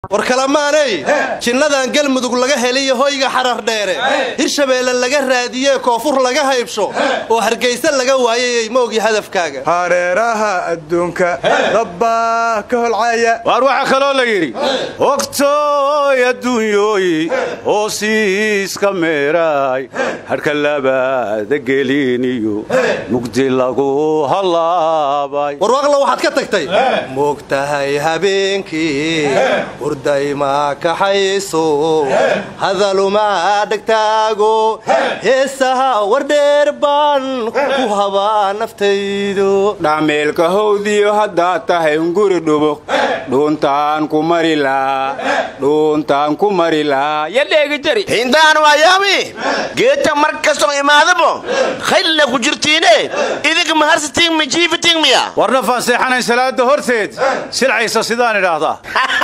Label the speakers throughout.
Speaker 1: war kalamaaney jinnadan galmudug laga heliyo hoyga xarar dheere hirshabeelle laga raadiyee koonfur laga haybsho oo hargayse laga waayayey ma ogi hadafkaaga
Speaker 2: hareeraha adduunka dabbaa ka holcaya
Speaker 3: waar waxaa kaloo la yidhi ogtooy adduunyooyi hoosiiska meeraay hadhka labaada geliniyo mugdi lagu hallaabay
Speaker 1: warwaaqla waxaad ka tagtay moogtahay habeenkii hurdayma kaxayso hadaluma dhegtaago heesaha wardheer baan ku habaa naftaydu
Speaker 4: dhameelka howdiyo haddaad tahay nguri dhubuq dhuuntaan ku mari laa dhuuntaan ku mari laa yadheegi jari
Speaker 5: hindaan waayaami geedta mar kastoo imaadabo khaylla ku jirtiine idinka maharsitiin ma jiifitiin miya
Speaker 3: warna faanseexanayn salaada horteed silcaysa sidaan idhaahdaa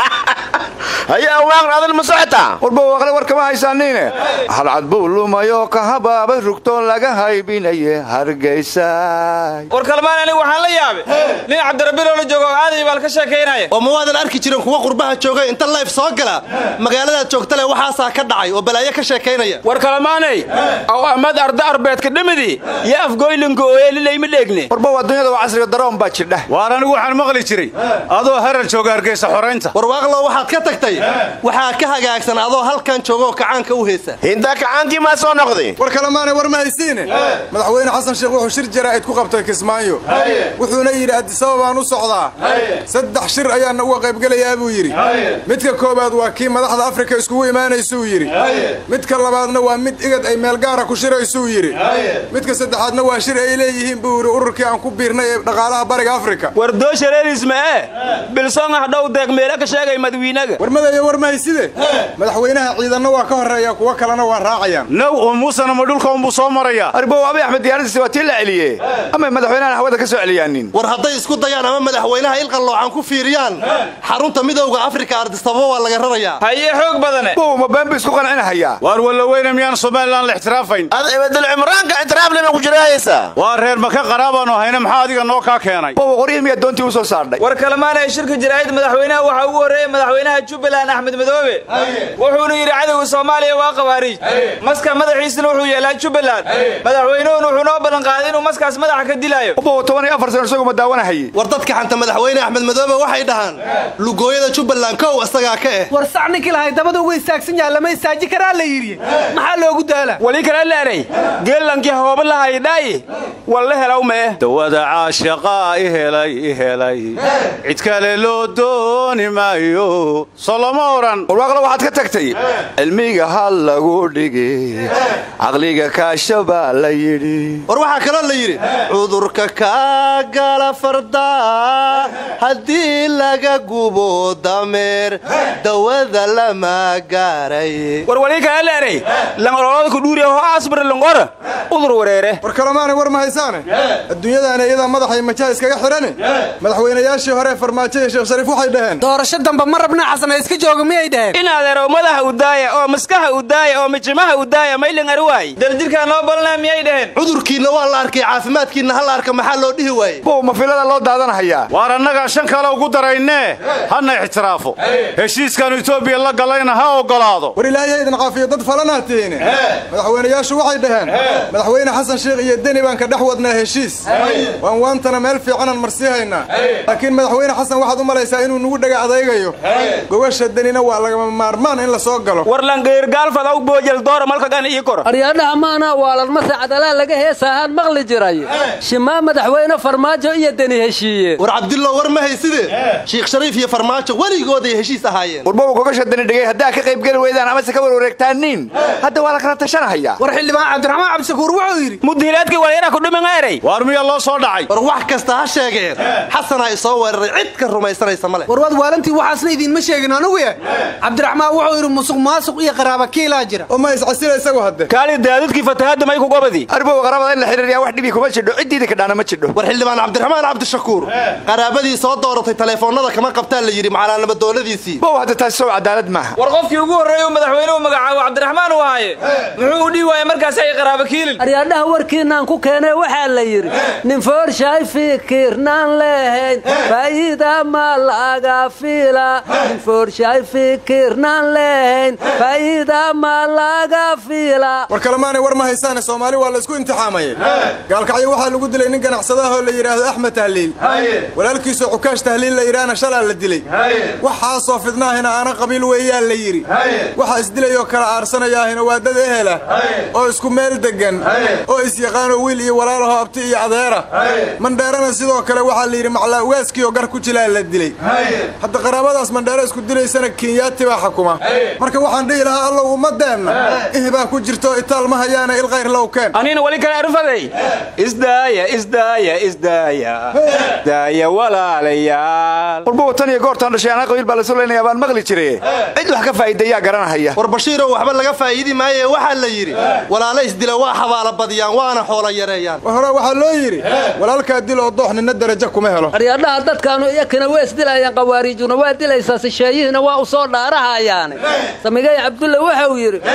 Speaker 5: hayaa waaqn adal ma socotaa
Speaker 2: warba waaqle war kama haysaaniine halcad buu lumayoo ka habaaba rugtoo laga haybinaye hargaysaay
Speaker 6: war kalmaan anigu waxaan la yaabay nin cabdirabbiloo la joogo oo aaday baal ka sheekaynaya
Speaker 1: oo ma waadan arki jirin kuwa qurbaha joogay inta layf soo gala magaaladaad joogtale waxaasaa ka dhacay oo balaayo ka sheekaynaya
Speaker 4: war kalamaanay aw amad arda arbeedka dhimidii yo afgoylinka ooyeelilayma dheegne
Speaker 2: warba adduunyada waa casriga daroon baa jidha
Speaker 3: waar anigu waxaan maqli jiray adoo harar jooga hargaysa xoraynta
Speaker 1: warwaaqlo waxaad ka tagtay waxaa ka hagaagsan adoo halkan joogaoo kacaanka u heesa
Speaker 5: hindaa kacaankii maa soo noqday
Speaker 2: war kalemaanay war ma haysiine madaxweyne xasan sheekh wuxuu shir jaraa'id ku qabtay kismaayo wuxuuna yidhi addisababaan u socdaa saddex shir ayaana uga qaybgelayaa buu yidhi midka koowaad waa kii madaxda afrika iskugu imaanaysuu yidhi midka labaadna waa mid igad ay meel gaara ku shiraysuu yidhi midka saddexaadna waa shir ay leeyihiin buu yidhi ururkii aan ku biirnay ee dhaqaalaha bariga afrika
Speaker 4: war dooshareerisma'e bilsongah dhow deeq meele ka sheegay madawiinaga
Speaker 2: warmadayo war mahayside madaxweynaha ciidanna waa ka horreeya kuwo kalena waa raacayaan
Speaker 3: naw oo muusena ma dhulka unbuu soo marayaa
Speaker 2: arbow abi axmed diyaaradiisi waa tii la celiye ama madaxweynahan hawada ka soo celiyaanin
Speaker 1: war hadday isku dayaan ama madaxweynaha ilqalloocan ku fiiriyaan xarunta midowda afrika ardisababo waa laga rarayaa
Speaker 6: hayee xoog badane
Speaker 2: bow ma been bu isku qancinahayaa
Speaker 3: waar wallaweyne miyaan somalilan la ixtiraafayn
Speaker 5: ad ibadul cimraanka itiraaflema ku jiraayaysaa
Speaker 3: waa reer maka qaraabaannu hayna maxaa adiga noo kaa keenay
Speaker 2: bow qoryihi miyaa doontii u soo saardhay
Speaker 6: war kalmaan ay shirka jaraa'id madaxweynaha waxaa ugu horreeyey madaxweynaha jubbaland axmed madoobe wuxuuna yidhi cadowga soomaaliya waa khawaariij maska madaxiisana wuxuu yeelaa jubbaland madaxweynuhuna wuxuu noo ballanqaaday inuu maskaas madaxa ka dilaayo
Speaker 2: bow toban iyo afar sano isagu ma daawanahaye
Speaker 1: war dadka xanta madaxweyne axmed madoobe waxay dhahaan lugooyada jubbaland kow isagaa ka eh
Speaker 7: war sac ninkii lahay dabada uga istaagsan yaha lama istaaji karaa la yidhi maxaa loogu daala
Speaker 4: wali kala laaray geellankii hooba lahayidhaayi walla helaw mee
Speaker 3: dawada caashaqaa i helay i helay cid kale loo dooni maayo soo lama odhan
Speaker 2: warwaaqla waxaad ka tagtay cilmiga ha lagu dhigi caqliga kaasha baa la yidhi
Speaker 1: war waxaa kaloo la yidhi cudurka kaa gala farda haddii laga gubo dameer dawada lama gaaray
Speaker 4: war wali kala laaray langololada ku dhuuriya ho asbar langora udur wareere
Speaker 2: war kalemaanay war ma haysaane adduunyadaana iyadaa madaxay majaha iskaga xidhane madaxweynayaashii hore farmaajo iyo sheekh shariif waxay dhaheen
Speaker 7: doorasho dambe ma rabna xasana iska jooga miyay dhaheen
Speaker 4: in adeerow madaxa u daaya oo maskaha u daaya oo mijimaha u daaya maylan arwaay
Speaker 6: daljirkaa noo balnaa miyay dhaheen
Speaker 1: cudurkiinna waa la arkay caafimaadkiinna ha la arka maxaa loo dhihi waayey
Speaker 2: bow ma filada loo daadanahayaa
Speaker 3: waar annagaa shan kale ugu daraynee hana ixtiraafo heshiiskaannu etoobiya la gallayna ha oggolaado
Speaker 2: war ilaahay idin caafiyo dad falanaa tihiine madaxweynayaashu waxay dhaheen madaxweyne xasan sheekh iyo deni baan ka dhex wadnaa heshiis waan waantana meel fiicanaan marsii haynaa laakiin madaxweyne xasan waxaad u malaysaa inuu nugu dhega adaygayo gogasha denina waa lagama maarmaan in la soo galo
Speaker 4: war langeyrgaalfadaw boojel doora malkagan ii kor
Speaker 8: aryaadhaha maana waalanmase cadalaa laga heesaahaan maqli jiray shimaa madaxweyne farmaajo iyo deni heshiiye
Speaker 1: war cabdillow war ma hayside shiikh shariif iyo farmaajo weligooday heshiis ahaayeen
Speaker 2: warbow gogasha deni dhigay haddaa ka qaybgeli weydaan amase ka warwareegtaaniin hadda waa la kala tashanahayaa
Speaker 7: war xildhibaan cabdiraxmaan cabdishakuur wuxuu yidhi
Speaker 4: mudhiilaadkii walyara ku dhiman eray
Speaker 3: waar miyaa loo soo dhacay
Speaker 1: war wax kasta ha sheegeen xasanaa i soo weeraray cid ka rumaysanaysa ma leh
Speaker 7: war waad waalantii waxaasna idiinma sheegin anugu yahay cabdiraxmaan wuxuu yidhi musuq maasuq iyo qaraaba kiilaa jira
Speaker 2: oo ma iscasila isagu hadde
Speaker 4: kaali daadudkii fatahadda may ku gobadi
Speaker 2: arbow qarabada in la xidhiiriyaa wax dhibi kuma jidho ciddiida kadhaana ma jidho
Speaker 1: war xildhibaan cabdiraxmaan cabdishakuur qaraabadii soo dooratay taleefoonnada kama qabtaan la yidhi macalaanama dooladiisii
Speaker 2: bow hadda taasi sow cadaalad maaha
Speaker 6: war qofkii ugu horreeyey uu madaxweynuhu magacaabo cabdiraxmaan uu ahaaye muxuu u dhihi waayey markaas ay qaraaba kiilin
Speaker 8: aryaadhaha warkiinaan ku keenay waxaa la yidhi nin foorshay fikirnaan lehayn faa'iida ma laga fiila nin shay fikirnan lehayn faa'iida ma laga fiila
Speaker 2: war kalemaanay war ma haysaane soomaali waa la isku imtixaamayay gaalkacyo waxaa lagu dilay nin ganacsadaahoo la yidhaahdo axmed tahliil walaalkiisoo cukaash tahliil la yidhaahna shalaa la dilay waxaasoo fidnaahina aana qabiil weeyaa la yidhi waxa isdilayoo kala aarsanayaahina waa dad ehela oo isku meel deggan oo isyaqaanoo wiil iyo walaalahoo abti iyo adeera mandheerana sidoo kale waxaa la yidhi maclaa ugaaskiioo gar ku jilaa la dilay hadda qaraabadaas mandheero isku dilaysana kenyaati baa xukuma marka waxaan dhihi lahaa allow ummadeenna ihbaa ku jirto itaal ma hayaana ilkhayr low keen
Speaker 4: anina wali kale arfaday isdaaya isdaaya isdaaya daaya walaalayaal
Speaker 9: walba watan iyo goortaan dhashay anaa qabiil baa la sulaynaya baan maqli jire cid wax ka faa'iidayaa garanahaya
Speaker 1: war bashiirow waxba laga faa'iidi maaye waxaa la yidhi walaala isdila waa xabaala badiyaan waana xoola yareeyaan
Speaker 2: war hore waxaa loo yidhi walaalkaa dil oo doox ninna darajo kuma helo
Speaker 8: aryaadhaha dadkaanu iyakina waa isdilayaan qawaariijuna waa dilaysaa sisheeyihiina waa u soo dhaarahayaane samigay cabdulle waxa uu yidhi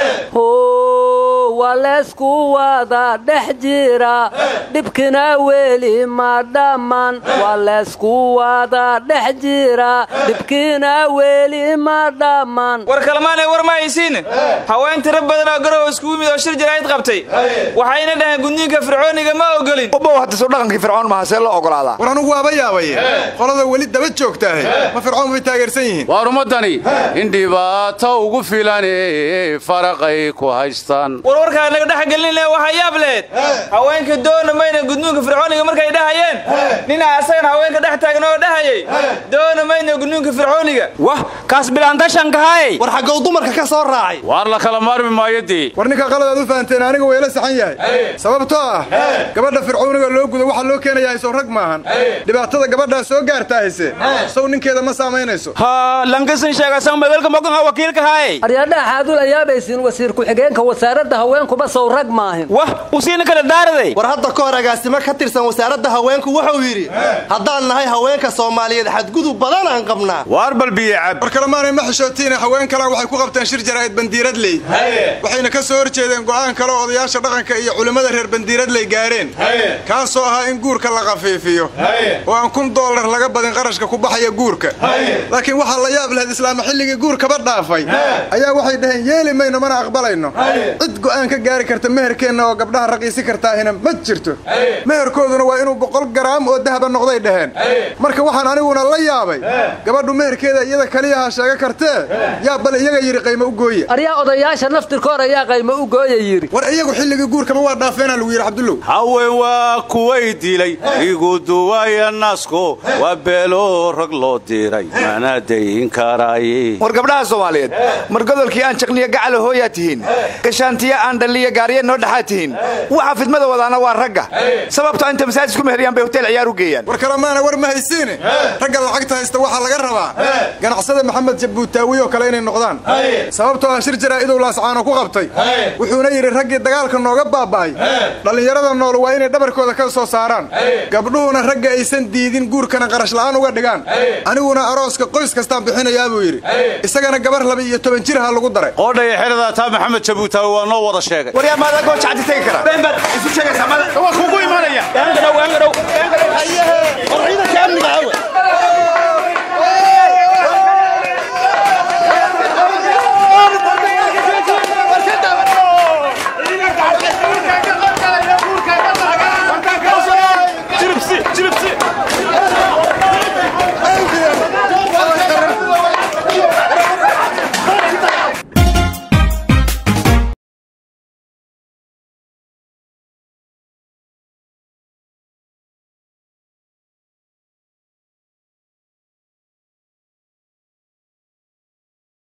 Speaker 8: waa leysku wada dhex jira dhibkina weli ma dhamman waa leysku wada dhex jira dhibkina weli ma dhamman
Speaker 6: war kalmaanay war ma haysiin haween tiro badan oo garow iskugu mid oo shir jaraa'id qabtay waxayna dhaheen gudniinka fircooniga ma ogolin
Speaker 9: ubbow hadda soo dhaqankii fircoon maaha see loo ogolaadaa
Speaker 2: war anugu waaba yaabaye qolada weli daba joogtaahe ma fircoon bay taageersan yihiin
Speaker 3: waar ummaddani in dhibaato ugu filane faraqay ku haystaan
Speaker 6: war warkaa naga dhex gelinle waxaa yaab leed haweenka doona mayna gudniinka fircooniga markay dhahayeen nina asagan haweenka dhex taagan oo dhahayay doona mayna gudniinka fircooniga
Speaker 4: wah kaas bilaantashankahay
Speaker 1: war xaggow dumarka ka soo raacay
Speaker 3: waar la kala maarmi maayodii
Speaker 2: war ninka qaladaad u fahanteen aniga wayla saxan yahay sababtoo ah gabadha fircooniga loo gudo waxaa loo keenayaa sow rag maahan dhibaatada gabadhaa soo gaartaahayse sow ninkeeda ma saamaynayso
Speaker 4: ha lankasan sheegasan magalka mogan wakiilkahay
Speaker 8: aryaadhaha xaadul ayaabaysiin wasiir ku-xigeenka wasaaradda haweenkuba sow rag maahin
Speaker 4: wah usiina kala daaraday
Speaker 1: war hadda ka hor agaasimo ka tirsan wasaaradda haweenku wuxuu yidhi haddaan nahay haweenka soomaaliyeed xadgudub badan aan qabnaa
Speaker 3: waar balbiye cab
Speaker 2: war kalemaanay ma xishootiine haween kalan waxay ku qabteen shir jaraa'id bandiiradley waxayna ka soo horjeedeen go'aan kale oo odayaasha dhaqanka iyo culimmada reer bandiiradley gaadheen kaasoo ahaa in guurka la khafiifiyo oo aan kun doolar laga badin qarashka ku baxaya guurka laakiin waxaa la yaab lahayd islaama xilligii guurkaba dhaafay ayaa waxay dhaheen yeeli mayno mana aqbalayno cid go'aan ka gaari karta meherkeenna oo gabdhaha raqiisi kartaahina ma jirto meherkooduna waa inuu boqol garaam oo dahaba noqday dhaheen marka waxaan aniguna la yaabay gabadhu meherkeeda iyada kaliyaha sheega kartee yaa bal iyaga yidhi qaymo u gooya
Speaker 8: aryaa odayaasha naftirkoor ayaa qaymo u gooya yidhi
Speaker 2: war iyagu xilligii guurkaba waa dhaafeena lagu yidhi cabdullow
Speaker 3: haween waa kuway dilay igu duwaya nasko waa beelo rag loo diray mana dayin karaaye
Speaker 9: war gabdhaha soomaaliyeed mar godolkii aan jaqniyo gacala hooyaa tihiin gashaantiya aan dhalliyo gaariya noo dhexaa tihiin waxa fidmada wadaana waa ragga sababto inta masaajid ku meheriyaan bay hotel ciyaar u geeyaan
Speaker 2: war kalemaana war ma haysiine ragga lacagta haysta waxaa laga rabaa ganacsada maxamed jabuutaawi oo kale inay noqdaan sababtoo ah shir jaraa'idow laascaano ku qabtay wuxuuna yidhi raggii dagaalka nooga baaba'ay dhallinyarada nool waa inay dhabarkooda ka soo saaraan gabdhuhuna ragga aysan diidin guurkana qarash la'aan uga dhigaan aniguna arooska qoys kastaan bixinayaa buu yidhi isagana gabar laba iyo toban jir ha lagu daray
Speaker 3: qoodhaya xeradaa taa maxamed jabuutaawi waa noo wada sheegay
Speaker 9: war yaa maadaa gooja caddi tegi kara isu sheegaysaa maada
Speaker 3: waa kugu imanaya
Speaker 1: war ciidanka amniga awe